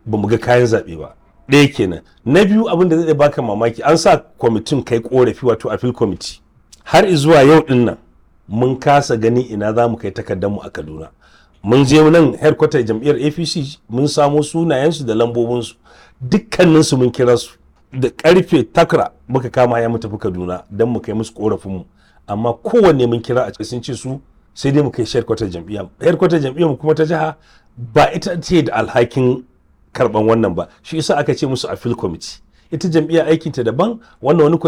ba mu ga kayan zaɓe ba ɗaya kenan na biyu abin da zai baka mamaki an sa kwamitin kai korafi wato appeal committee har zuwa yau din nan mun kasa gani ina za mu kai mu a kaduna mun je nan headquarter jam'iyyar apc mun samo sunayensu da lambobinsu dukkaninsu mun kira su da karfe takra muka kama ya mu tafi kaduna don mu kai musu korafinmu amma kowanne mun kira a cikin sun ce su sai dai mu kai headquarter jam'iyya headquarter jam'iyyar mu kuma ta jiha ba ita ce da alhakin karban wannan ba shi yasa aka ce musu appeal committee ita jam'iyya aikinta daban wannan wani